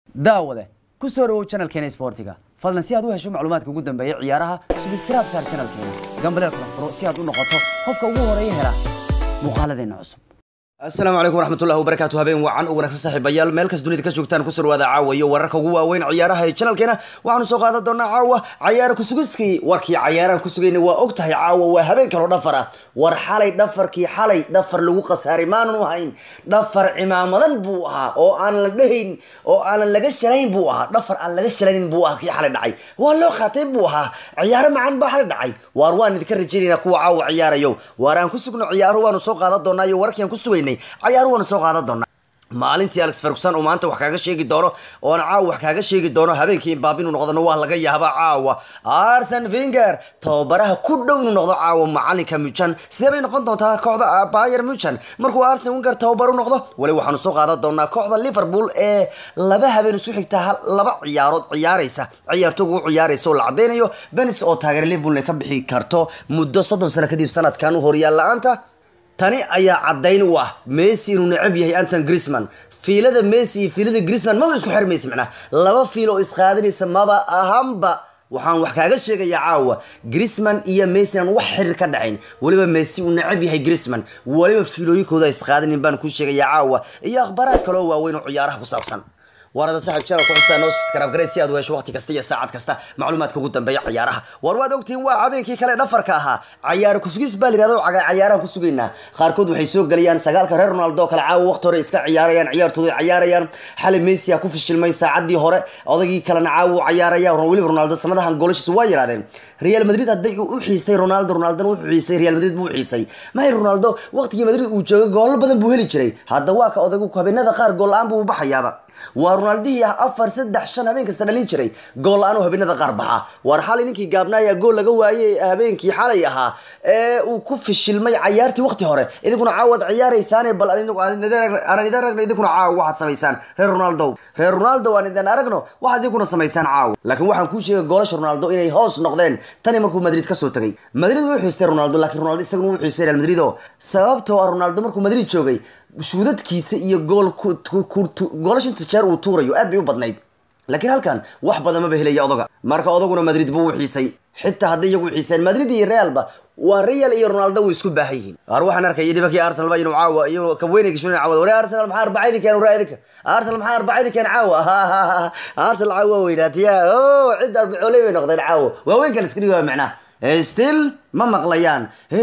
daawade ku soo dhawow channelkeena isboortiga fadlan si aad u hesho macluumaadka ugu dambeeya ciyaaraha subscribe saar channelkeena gambaleel kala furo si aad u noqoto qofka ugu horeeya hela muuqaaladeena cusub asalaamu calaykum waraxmatullahi wabarakaatu habeen wacan u wanaagsan saaxiibayaal meel kas dunida ka joogtaan ku surwaada caawa iyo wararka ugu waaweyn ciyaaraha ee channelkeena waxaanu soo qaadan doonaa caawa cayaara kusugiskii warkii cayaaraha ku sugayna waa og tahay caawa waa habeen kaloo dhafar ah war xalay dhafarkii xalay dhafar lagu khasaaray maananu hayn dhafar cimaamadan buu ahaa oo aan la dhehayn oo aanan laga shalayn buu ahaa dhafar aan laga shalaynin buu ahaa kii xalay dhacay waa loo qaatay buu ahaa ciyaaro macaan baa xalay dhacay waar waan idinka rajaynaynaa kuwa caawa ciyaarayo waar aan ku sugno ciyaaro waanu soo qaadan doonaa iyo wararkii aan ku sugaynay cayaaru waanu soo qaadan doonaa maalintii alex ferguson oo maanta wax kaaga sheegi doono oona caawa wax kaaga sheegi doono habeenkii imbaab inuu noqdona waa laga yaabaa caawa arsen finger tababaraha ku dhow inuu noqdo caawa macalinka mujan sidee bay noqon doontaa kooxda bayer mujan markuu arsen finger tababar u noqdo wali waxaanu soo qaadan doonaa kooxda liverpool ee laba habeen isku xigta laba ciyaarood ciyaaraysa ciyaartooga u ciyaaraysa oo la cadeynayo benis oo taageera liverpool ay ka bixi karto muddo soddon sano kadib sanadkan u horyaal la-aanta tani ayaa caddayn u ah messi inuu necab yahay anton grisman fiilada messi iyo fiilada grisman maba isku xirmaysa macnaa laba fiil oo isqaadanaysa maba ahanba waxaan wax kaaga sheegayaa caawa grisman iyo messi aan wax xiriir ka dhacayn weliba messi uu necab yahay grisman weliba fiilooyinkooda isqaadanin baan kuu sheegayaa caawa iyo akhbaaraad kaloo waaweyn oo ciyaaraha ku saabsan waarada saaxib channel ku xustaa noo subscribe garay si aad u hesho waqti kasta iyo saacad kasta macluumaadka ugu dambeeya ciyaaraha war waad ogtihiin waa habeenkii kale dhafarka ahaa cayaaro kusugis baa layidhahdo cayaaraha ku sugaynaa qaarkood waxay soo gelayaan sagaalka reer ronaldo kale caawa waqti hore iska ciyaarayaan ciyaartooda ciyaarayaan xali messi a ku fishilmay saacadii hore odagii kalena caawa u ciyaaraya weliba ronaldo sanadahan goolashiisa waa yirahdeen real madrid hadday u xiistay ronaldo ronaldona wuxuu xiisay real madrid buu u xiisay mahay ronaldo waqtigii madrid uu joogay goolo badan buu heli jiray hadda waa ka odagu habeenada qaar gool la-aan buu baxayaaba waa ronaldihii ah afar saddex shan habeen kasta dhalin jiray gool la-aan oo habeenada qaar baxa waar xalay ninkii gaabnaaya gool laga waayey habeenkii xalay ahaa ee uu ku fishilmay cayaartii waqti hore idinkuna caawad ciyaaraysaane bal aan idin aragno idinkuna caawa waxaad samaysaan reer ronaldo reer ronaldo aan idin aragno waxaad idinkuna samaysaan caawa laakiin waxaan kuu sheegay goolasha ronaldo inay hoos noqdeen tani markuu madrid kasoo tagay madrid wuu xiistay ronaldo laakiin ronaldo isaguna wuu xiistay real madrid oo sababtoo ah ronaldo markuu madrid joogay shuudadkiisa iyo gool goolasha inta jeer uu tuurayo aad bay u badnayd laakiin halkan wax badan maba helaya odaga marka odaguna madrid buu u xiisay xitaa hadday iyagu xiiseen madrid iyo realba waa real iyo ronaldo way isku baahan yihiin ar waxaan arkay dhibankii arsenal ba inuu caawa iyo kabweynayga shuna caawa wari arsenal maxaa arbacaydi keen waraa idinka arsenal maxaa arbacaydi keen caawa arsenal caawa weynaatiya o cidda arbacooley bay noqdeen caawa waaweyn kale iska dhigi waa macnaa still ma maqlayaan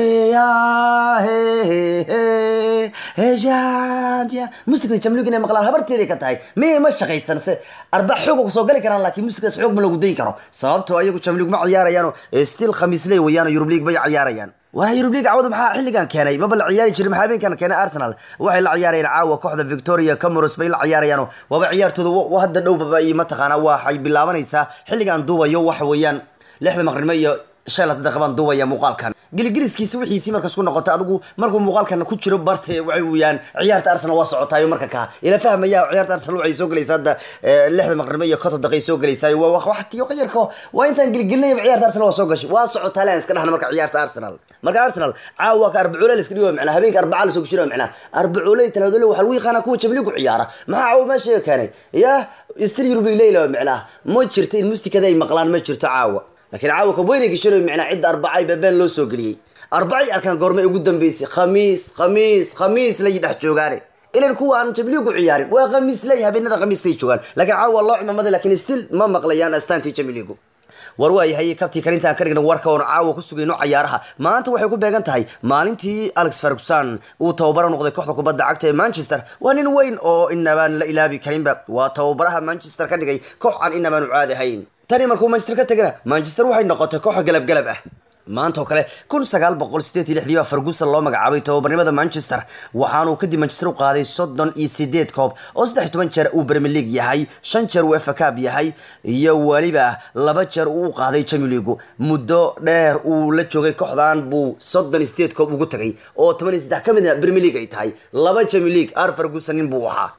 musikda jamlig inay maqlaan habarteeday ka tahay miyay ma shaqaysan se arbac xoog soo gali karaan laakiin musikdaas xoog ma lagu dayin karo sababtoo ayagu jamlig ma ciyaarayaan still khamiisley wayaan yurub league bay ciyaarayaan war yurub league cawada maxaa xilligan keenay maba la ciyaari jiray maxaa habeenkan keenay arsenal waxay la ciyaarayaan caawa kooxda victoria camoros bay la ciyaarayaan waaba ciyaartooda hadda dhowbaba iyo mataqaanaa waxay bilaabanaysaa xilligan duubayo waxa weeyaan lixda maqrimo iyo shan laatan daqiiqan duubaya muuqaalkan giligiliskiisa wixiisii markas ku noqota adigu markuu muuqaalkan ku jiro barte waxay weeyaan ciyaarta arsenal waa socotaayo marka kaa ila fahmaya ciyaarta arsenal waxay soo gelaysaa hadda lixda maqrimo iyo konton daqiiq soo gelaysaayo waa waxtiyo qayarka waa intaan giligelinayaba ciyaarta arsenal waa soo gashay waa socotaa laan iska dhahna marka ciyaarta arsenal marka arsenal caawa ka arbacuule la iska dhigo macnaa habeenka arbacaa lasoo gashiro macnaa arbacuule talaadole waxaa lagu yaqaanaa kuwa jabligu ciyaara maxaa caawa meesha keenay ya stil yurub leyla macnaa ma jirto in mustikada ay maqlaan ma jirto caawa laakiin caawa kabweynayga shiro macnaa cidda arbacay babeen loo soo geliyey arbacay arkaan goormay ugu dambeysay khamiis khamiis khamiis lay dhex joogaane ilan kuwa aan jabliigu ciyaarin waa khamiis ley habeenada khamiistay joogaan laakiin caawa loo cimamaday laakiin still ma maqlayaan astaantii jabliigu war waayahay kabtii karintaan ka dhigna warka oon caawa ku sugayno cayaaraha maanta waxay ku beegan tahay maalintii alex ferguson uu tababaro noqday kooxda kubadda cagta ee manchester waa nin weyn oo inabaan la ilaabi karinba waa tababaraha manchester ka dhigay koox aan inabaanu caadi ahayn tani markuu manchester ka tegana manchester waxay noqotay kooxa galabgalab ah maanta oo kale kun sagaal boqol sideed iyo lixdii baa ferguson loo magacaabay tababarnimada manchester waxaanuu kadib manchester u qaaday soddon iyo sideed koob oo saddex toban jeer uu premier league yahay shan jeer uu efa cab yahay iyo weliba laba jeer uu u qaaday champions league muddo dheer uu la joogay kooxdan buu soddon iyo sideed koob ugu tagay oo toban iyo saddex ka midna premier league ay tahay laba champions league ar ferguson nin buu ahaa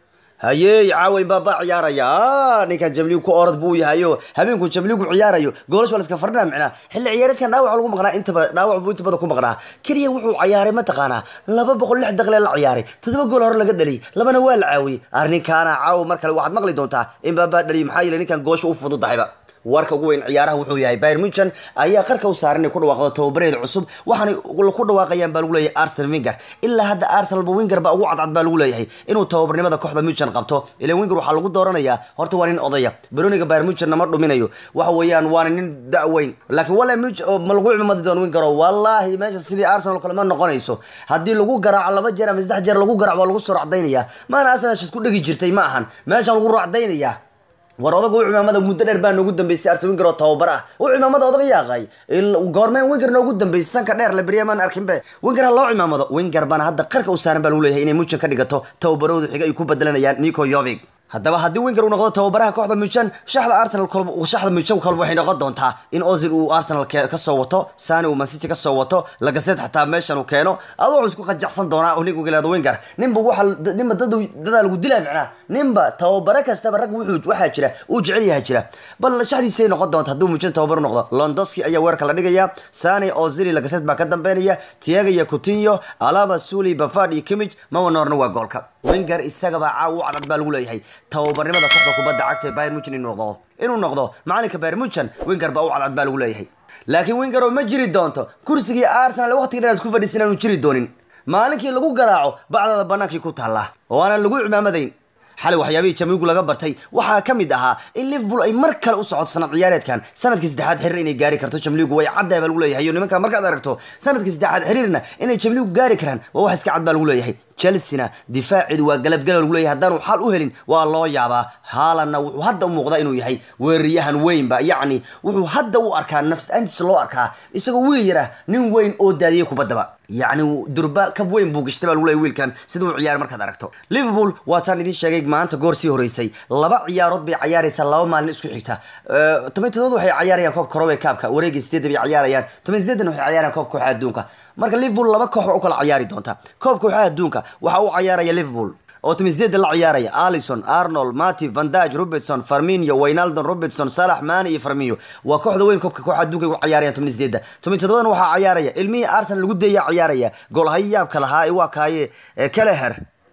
hayey caawa imbaaba ciyaaraya ninkan jamligu ku orad buu yahayo habeenku jamligu ciyaarayo goolash waa laska fardhina micnaa xilli ciyaareedkan dhaawac lagu maqnaa intaba dhaawac buu inta badan ku maqnaa keliya wuxuu ciyaaray mataqaanaa laba boqol lix daqiiqe la ciyaaray toddoba gool hore laga dhaliyay labana waa la caawiyey arrinkaana caawa mar kale waxaad maqli doontaa imbaaba dhaliy maxaa yeelay ninkan goosha u fududahayba warka ugu weyn ciyaaraha wuxuu yahay bayern munchen ayaa qarka u saaran inay ku dhawaaqdo tababareeda cusub waxaanay ku dhawaaqayaan baa lagu leeyahay arsenal winger ilaa hadda arsenalba winger baa ugu cadcad baa lagu leeyahay inuu tababarnimada kooxda munchen qabto ilan winger waxaa lagu dooranayaa horta waa nin odaya baroniga bayern munchen nama dhuminayo waxa weeyaan waana nin da-weyn laakiin wala ma lagu cimamadi doono wingero wallaahi meesha sidii arsenal kale ma noqonayso haddii lagu garaaco laba jeer ama saddex jeer lagu garaaco waa lagu soo racdaynaya maana arsenal isku dhegi jirtay ma ahan meeshaan lagu racdaynaya war odaga u cimaamada muddo dheer baa noogu dambeysay arse winger oo tababar ah u cimaamada odaga yaaqay goormeen winger noogu dambeysay sanka dheer la beryamaan arkinbe winger ha loo cimaamado winger baana hadda qarka u saaran baa lagu leeyahay inay mujan ka dhigato tababaroodu xiga ay ku bedelanayaan nico yovig haddaba haddii winger uu noqdo tababaraha kooxda mujan shaxda arsenal shaxda mujan kolba waxay noqon doontaa in ozil uu arsenal kasoo wato sani uu mancity kasoo wato lagaseed xataa meeshan uu keeno adu wuxuu isku qajacsan doonaa ninka galeado winger ninba waxa ninba dad dadaa lagu dilaa macnaa ninba tababare kastaba rag wuxuu waxaa jira uu jecel yahay jira bal shaxdiisay noqon doonta hadduu mujan tababar u noqdo londoski ayaa weerarka la dhigaya sani ozil lagaseed baa ka dambeynaya tiaga iyo coutinho alaba suli bafad iyo kimij mawanorna waa goolka winger isagaba caaw u cadcad baa lagu leeyahay tababarnimada kooxda kubadda cagta ee bayern munchen inuu noqdo inuu noqdo macalinka bayern munchen winger baa u cadcad baa lagu leeyahay laakiin winger oo ma jiri doonto kursigii arsenal waqtiga dheeraad ku fadhiisan aanu jiri doonin maalinkii lagu garaaco bacdada banaankii ku taalla oo aanan lagu cimaamadayn xalay waxyaabihii jamligu laga bartay waxaa ka mid ahaa in liverpool ay mar kale u socoto sanad ciyaareedkan sanadkii saddexaad xiriir inay gaari karto jamligu way caddahay baa lagu leeyahay nimanka markaad aragto sanadkii saddexaad xiriirna inay jamligu gaari karaan waa wax iska cad baa lagu leeyahay chelsea-na difaaceedu waa galabgalab lagu leeyahay haddaanu xal u helin waa loo yaabaa haalanna wuxuu hadda u muuqdaa inuu yahay weeraryahan weynba yacni wuxuu hadda u arkaa nafs-aantiisa loo arkaa isagoo wiil yar ah nin weyn oo daadiyay kubaddaba yacni durba kab weyn buu gashtay baa lagu leeyahay wiilkan siduu u ciyaar markaad aragto liverpool waataan idiin sheegay maanta goor sii horeysay laba ciyaarood bay cayaaraysaa laba maalin isku xigta toban todobaad waxay cayaarayaan koobka korowe kaabka wareegii sideedda bay cayaarayaan toban sideeddan waxay cayaarayaan koobka kooxaha adduunka marka liverpool laba koox u kala ciyaari doonta koobka kooxaha adduunka waxa uu cayaaraya liverpool oo timiseeda la ciyaaraya alison arnold mati vandage robertson farminio waynaldon robertson salax mani iyo farminio waa kooxda weyn koobka kooxa adduunka u ciyaarayaan toban sideeda toban todobadan waxaa ciyaaraya ilmihii arsenal lagu deeya ciyaaraya goolhayo yaabka lahaa waa kaaye keleher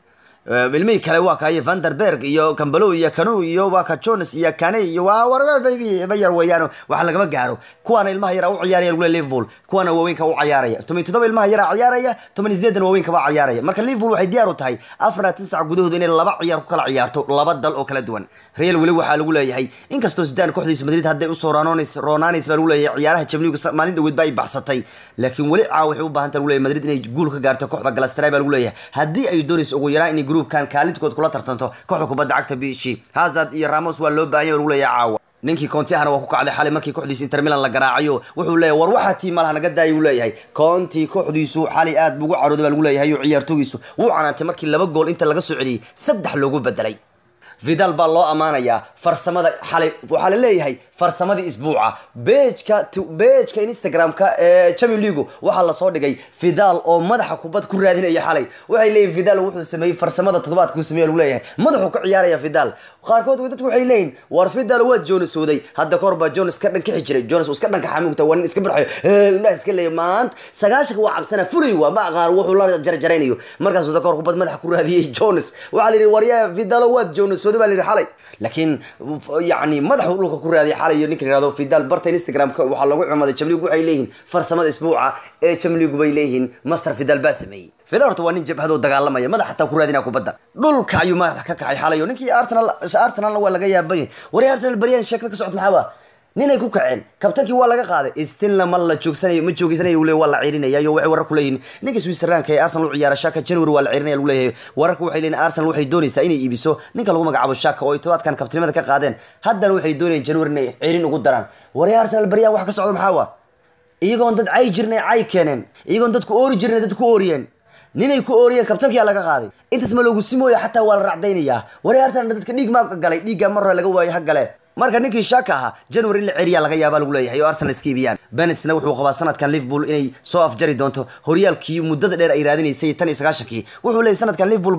ilmihii kale waa kaaye vanderberg iyo cambalo iyo canu iyo waa ka jones iyo kane iyo waa warba yar weeyaan wax lagama gaaro kuwaana ilmaha yara u ciyaaraya lagu liverpool kuwaana waaweynka u ciyaaraya toban todoba ilmaha yara ciyaaraya toban sideedan waaweynka baa ciyaaraya marka liverpool waxay diyaar u tahay afar tisac gudahooda inay laba ciyaar ku kala ciyaarto laba dal oo kala duwan real weli waxaa lagu leeyahay inkastoo sidaan kooxdiisa madrid hadday usoo roonaanays baa lagu leeyahay ciyaaraha jamligu maalin dhaweed ba ay baxsatay laakiin weli caawa waxay u baahanta lagu leeyahay madrid inay guul ka gaarto kooxda galastray baa lagu leeyahay haddii ay doonayso ugu yaraan inay groupkan kaalintkood kula tartanto kooxda kubadda cagta bishi hazard iyo ramos waa loo baahanya lagu leeyahay caawa ninkii conti ahna waa ku kacday xalay markii kooxdiisa inter milan la garaacayo wuxuu leeyahay war waxaa tii malaha naga daayay uu leeyahay conti kooxdiisu xalay aad buu ugu carooday baa lagu leeyahay oo ciyaartoogiisu wuu canaantay markii laba gool inta laga soo celiyey saddex loogu bedelay vidal baa loo ammaanayaa farsamada xalay waxaa la leeyahay farsamadii isbuuca bejka bejka instagram-ka ee champion league waxaa lasoo dhigay vidal oo madaxa kubad ku raadinaya xalay waxay leeyihin vidal wuxuu sameeyey farsamada toddobaadka uu sameeya lagu leeyahay madaxuu ka ciyaaraya vidal qaarkood dadku waxay leeyihin war vidal waa jonas waday hadda kahor baa jonas ka dhankixi jiray jonas uu iska dhanka xamuugta waa nin iska barxayo indhaha iska leeyahay maanta sagaashanka waa cabsana fulay waa ma aqaan wuxuu la jarjaraynayo markaasuu dakor kubad madaxa ku raadiyey jonas waxaa la yidhi waryaa vidalo waad jonas waday baa la yidhi xalay laakiin yacni madaxuu dhulka ku raadiyay xalay iyo ninka yihahdo vidal barta instagram-ka waxaa lagu cumaday jamligu waxay leeyihiin farsamada isbuuca ee jamligu bay leeyihiin master vidal baa sameeyey vidal horta waa nin jabhadoo dagaalamaya madax xataa ku raadinaa kubadda dhulka ayuu madaxa ka kacay xalay oo ninkii arsenal arsenalna waa laga yaabay wari arsenal baryahan sheekada ka socod maxaa ninay ku kaceen kabtankii waa laga qaaday stilna ma la joogsanayo ma joogeysanayo uu leeyahay waa la ciirinaya iyo waxay warar ku leeyihiin ninka switzerlandka ee arsenal u ciyaara shaka january waa la ciirinaya lagu leeyahay wararka waxay leeyihin arsenal waxay doonaysaa inay iibiso ninka lagu magacaabo shaka oo ay todobaadkan kabtanimada ka qaadeen haddana waxay doonayaan january inay ciirin ugu daraan wari arsenal baryahan wax ka socdo maxaa wa iyagoon dad cay jirnay cay keeneen iyagoon dadku oori jirnay dad ku ooriyeen ninay ku ooriyeen kabtankiyaa laga qaaday intaas ma loogu simooya xataa waa la racdaynayaa wari arsenal dadka dhiig maa galay dhiiggaa mar hore laga waayo ha gale marka ninkii shaka ahaa january in la ceriyaa laga yaabaa lagu leeyahay oo arsenal iska iibiyaan benesna wuxuu qabaa sanadkan liverpool inay soo afjari doonto horyaalkii muddada dheer ay raadinaysay tan iyo sagaashankii wuxuu leeyahy sanadkan liverpool baan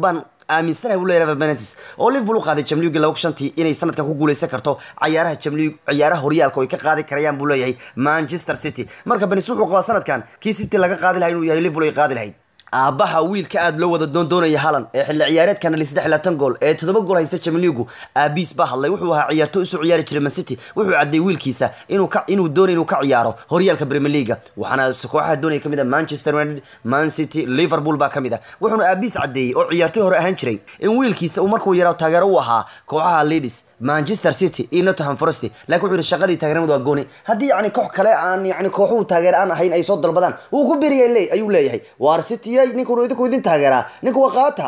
aaminsanahay buu leeyahay Benitez oo Liverpool u qaaday Champions League laba shantii inay sanadkan ku guuleysan karto ciyaaraha Champions League ciyaaraha horyaalka oo ay ka qaadi karayaan buu leeyahay Manchester City marka Benitez wuxuu qabaa sanadkan kii City laga qaadi lahaa inuu yahay Liverpool ay qaadi lahayd aabaha wiilka aad loo wada doondoonaya halan ee xilli ciyaareedkan li saddex laatan gool ee toddoba gool haysta Champions League aabiis baa hadlay wuxuu ahaa ciyaarto isu ciyaari jiray Man City wuxuu cadday wiilkiisa inuu ka inuu doonayo inuu ka ciyaaro horyaalka Premier League waxaana kooxaha doonaya kamid ah Manchester United Man City Liverpool baa kamid ah wuxuuna aabiis caddeeyay oo ciyaartoy hore ahaan jiray in wiilkiisa uu markuu yaraw taageero u ahaa kooxaha Leeds Manchester City iyo Nottingham Forest laakiin wuxuu shaqadii taageeramadu waa gooni haddii yacni koox kale aan yacni kooxuhu taageer aan ahayn ay soo dalbadaan wuu ku biriyay ayuu leeyahay waar City ay ninkuu idinku idin taageeraa ninku waa qaata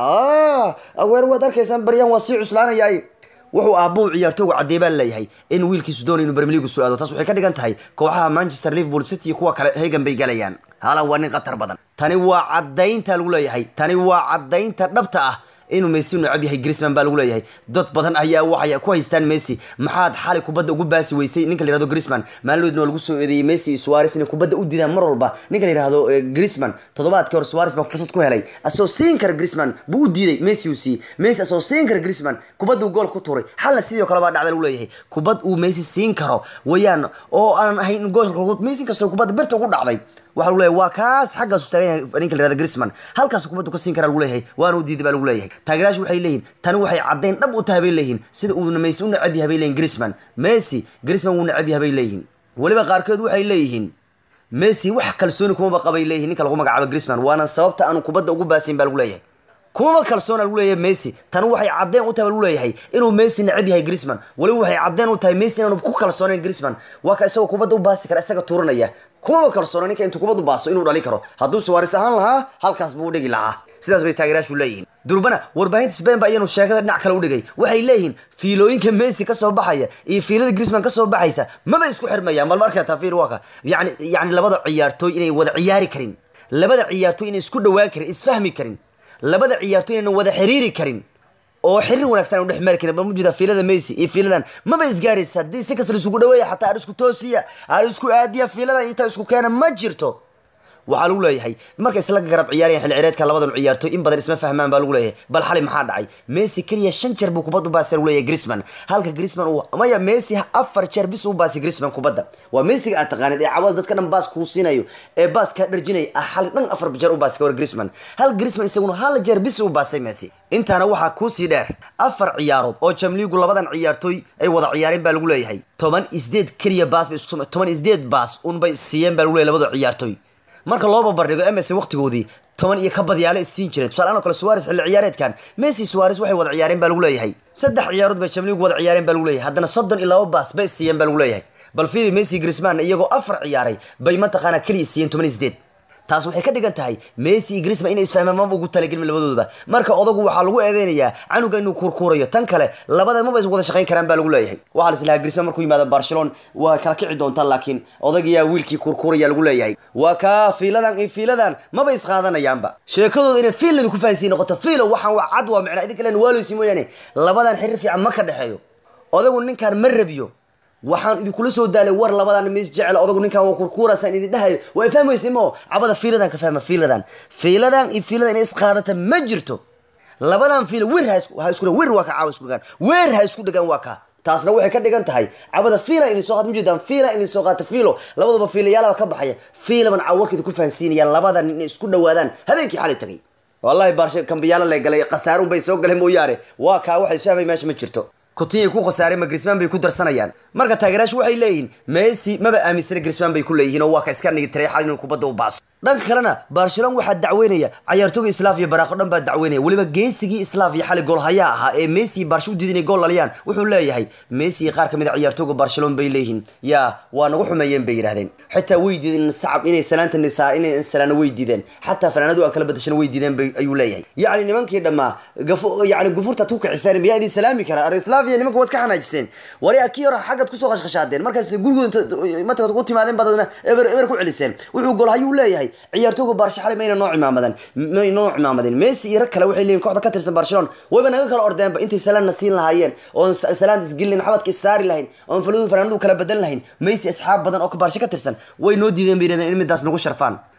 aweer waad arkaysaan baryaan waa sii cuslaanayay wuxuu aabbuhu ciyaartooygu caddeey baa leeyahay in wiilkiisu doonay inuu Premier League soo aado taas waxay ka dhigan tahay kooxaha Manchester Liverpool City iyo kuwa kale heegan bay galayaan halan waa nin khatar badan tani waa caddaynta lagu leeyahay tani waa caddaynta dhabta ah inuu Messi necab yahay Griezmann baa lagu leeyahay dad badan ayaa waxay ku haystaan Messi maxaad xalay kubadda ugu baasi weysay ninka la yiraahdo Griezmann maalmoodna lagu soo eedeeyay Messi iyo Suarez inay kubadda u diidaan mar walba ninka la yiraahdo Griezmann toddobaadkii hore Suarez baa fursad ku helay asoo siin kara Griezmann buu u diiday Messi uu sii Messi asoo siin kara Griezmann kubadda uu gool ku tuuray xalna sidoo kale baa dhacday lagu leeyahay kubad uu Messi siin karo wayaan oo aan ahayn gool Messi kastoo kubadda birta ugu dhacday waxa lagu leeyahay waa kaas xaggaas u taagan yahay ninka la yiraahdo Griezmann halkaas kubaddu ka siin kara lagu leeyahay waana u diiday baa lagu leeyahay taageerayaashu waxay leeyihiin tani waxay caddayn dhab u tahay bay leeyihiin sida uu Messi u necab yahay bay leeyihiin Griezmann Messi Griezmann wuu necab yahay bay leeyihiin waliba qaarkood waxay leeyihiin Messi wax kalsooni kuma qabay leeyihiin ninka lagu magacaabo Griezmann waana sababta aanu kubadda ugu baasin baa lagu leeyahay kuma kalsoona lagu leeyahay Messi tani waxay caddeyn u tahay lagu leeyahay inuu Messi necab yahay Griezmann waliba waxay caddeyn u tahay Messi inaanu ku kalsoonayn Griezmann waa ka isagoo kubadda u baasi kara isaga tuuranaya kuma kalsoona ninka intuu kubaddu baaso inuu dhali karo hadduu Suarez ahaan lahaa halkaas buu u dhigi lahaa sidaas bay taageerayaashu leeyihiin durbana warbaahinta Spain baa iyanu sheekada dhinac kale u dhigay waxay leeyihiin fiilooyinka Messi ka soo baxaya iyo fiilada Griezmann ka soo baxaysa maba isku xirmayaan bal markaa tafiir waa ka yacni yacni labada ciyaartooy inay wada ciyaari karin labada ciyaartooy inay isku dhawaan karin isfahmi karin labada ciyaartooy inaynan wada xiriiri karin oo xiriir wanaagsan u dhex mari karin bal mujuda fiilada Messi iyo fiiladan maba isgaaraysa haddii si kasta isugu dhaweeya xataa aan isku toosiya aan isku aadiya fiilada inta isku keena ma jirto waxaa lagu leeyahay marka isla garab ciyaarayaan xilli ciyareedka labadan ciyaartooy in badan isma fahmaan baa lagu leeyahay bal xalay maxaa dhacay Messi kaliya shan jeer buu kubadda u baasay lagu leeyahay Griezmann halka Griezmann uu maya Messi afar jeer bis uu baasay Griezmann kubadda waa Messi aad taqaanid ee cawada dadka dhan baas kuu siinayo ee baas ka dharjinay ah hal dhan afar jeer u baasay war Griezmann hal Griezmann isaguna hal jeer bis uu baasay Messi intaana waxaa kuu sii dheer afar ciyaarood oo Champions labadan ciyaartooy ay wada ciyaareen baa lagu leeyahay toban isdeed kaliya baas bay isku toban isdeed baas un bay siiyeen baa lagu leeyahay labada ciyaartooy marka loo barbardhigo MS waqtigoodii toban iyo ka badyaale isiin jireen tusaale kale Suarez xilli ciyaareedkan Messi Suarez waxay wada ciyaareen baa lagu leeyahay saddex ciyaarood bay Champions League wada ciyaareen baa lagu leeyahay haddana soddon iyo laba baas bay siiyeen baa lagu leeyahay bal fiiri Messi Griezmann iyagoo afar ciyaaray bay mataqaana kaliya siiyeen toban isdeed taas waxay ka dhigan tahay Messi iyo Griezmann inay isfahmaan maba ugu talagelin labadooduba marka odagu waxaa lagu eedeynayaa canuga inuu kurkuurayo tan kale labada maba is wada shaqayn karaan baa lagu leeyahay waxaa la islahaa Griezmann markuu yimaado Barcelona waa kala kici doontaa laakiin odagiyaa wiilkii kurkuuraya lagu leeyahay waa ka fiiladan iyo fiiladan maba is qaadanayaanba sheekadooda inay fiiladu ku fahansiin noqoto fiilo waxaan waa cad waa micna idin kale waaleysi mooyaane labadan xiriir fiican ma ka dhexeeyo odagu ninkan ma rabiyo waxaan idinkula soo daalay war labadan mis jecel odagu ninkan waa kurkuurasaan idin dhahayo waa fahmaysa moo cabada fiiladan ka fahma fiiladan fiiladan iyo fiiladan inay isqaadata ma jirto labadan fiil weer ha isku ha isku weer waa ka caawa isku dhagaan weer ha isku dhagaan waa ka taasna waxay ka dhigan tahay cabada fiila idin soo qaad mujeedaan fiila idin soo qaata fiilo labadaba fiilayaala ka baxaya fiilaban caawarkeeda ku fahansiinayaan labadan inay isku dhawaadaan habeenkii xalay tagay wallahi baarshe kambiyaala la galay qasaarun bay soo galeen mooyaane waa kaa waxay shahbay meesha ma jirto kutinyi ku khasaareen ma Griezmann bay ku darsanayaan marka taageerayaashu waxay leeyihiin Messi maba aaminsana Griezmann bay ku leeyihiin oo waa ka iska nigi tiray xal inuu kubadda u baaso dhanka kalena Barcelona waxaa dacweynaya ciyaartooyga Slavia Baraaqo dhan baa dacweynaya waliba geesigii Slavia xali gool haya ahaa ee Messi Barca u diiday gool laliyaan wuxuu leeyahay Messi qaar kamid ah ciyaartooyga Barcelona bay leeyihiin yaa waa nagu xumeeyeen bay yiraahdeen xitaa way diideen sacab inay salaanta nisaa inay salaana way diideen xataa fanaanadu aan kala badashan way diideen bay ayuu leeyahay yacni nimankii dhammaa gafu yacni gufurta ku kiciseen miyaa idin salaami karaa Slavia nimanka waad ka xanaajiseen wari akii hore xagad kusoo qashqashaadeen markaas gurigooda mataqad ku timaadeen badana eber eber ku celiseen wuxuu gool hayuu leeyahay ciyaartooyga Barca xalay mayna noo cimaamadan may noo cimaamadan Messi iyo rag kale waxay leeyihiin kooxda ka tirsan Barcelona wayba naga kala ordeenba intay salaana siin lahaayeen oo salaan isgilin xabadka isaari lahayn oo faludu fanaanadu kala badan lahayn Messi asxaab badan oo ka Barca ka tirsan way noo diideen bay in midaas nagu sharfaan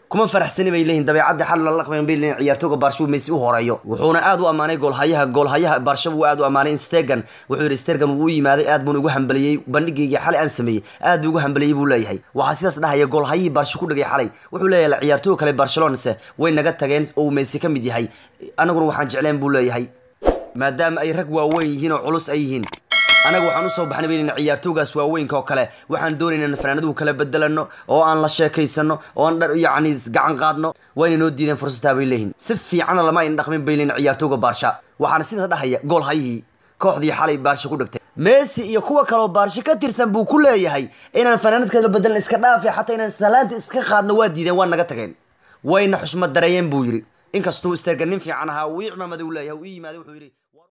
kuma faraxsani bay leeyihin dabeecadda xal la laqmayn bay leeyihin ciyaartooga baarsha uu messi u horeeyo wuxuuna aad u ammaanay goolhayaha goolhayaha baarsha uu aad u ammaanay stegan wuxuu yidhi stegan wuu u yimaaday aad buuna ugu hambaliyey bandhigaygii xalay aan sameeyey aad buu ugu hambaliyey buu leeyahay waxaa sidaas dhahaya goolhayihii baarsha ku dhagay xalay wuxuu leeyahay ciyaartooga kale barcelonase way naga tageen oo uu messi ka mid yahay anaguna waxaan jecleen buu leeyahay maadaama ay rag waaweyn yihiin oo culus ay yihiin anaga waxaan usoo baxnay bayna ciyaartoogaas waaweynka oo kale waxaan doonaynaa in fanaanaduhu kala bedelano oo aan la sheekaysano oo aan dhar yacni gacan qaadno wayna noo diideen fursataa bay leeyihin si fiicana lama ayn dhaqmin bay leeyihin ciyaartooga baarsha waxaana sidaas dhahaya gool hayihii kooxdii xalay baarsha ku dhigtay messi iyo kuwa kaloo baarsha ka tirsan buu ku leeyahay inaan fanaanad kala bedelan iska dhaafi xataa inaan salaanta iska qaadno waa diideen waa naga tageen wayna xushmad dareeyeen buu yidhi inkastuu isterga nin fiican ahaa uu ii cimaamada u leeyahay uu ii yimaaday wuxuu yidhi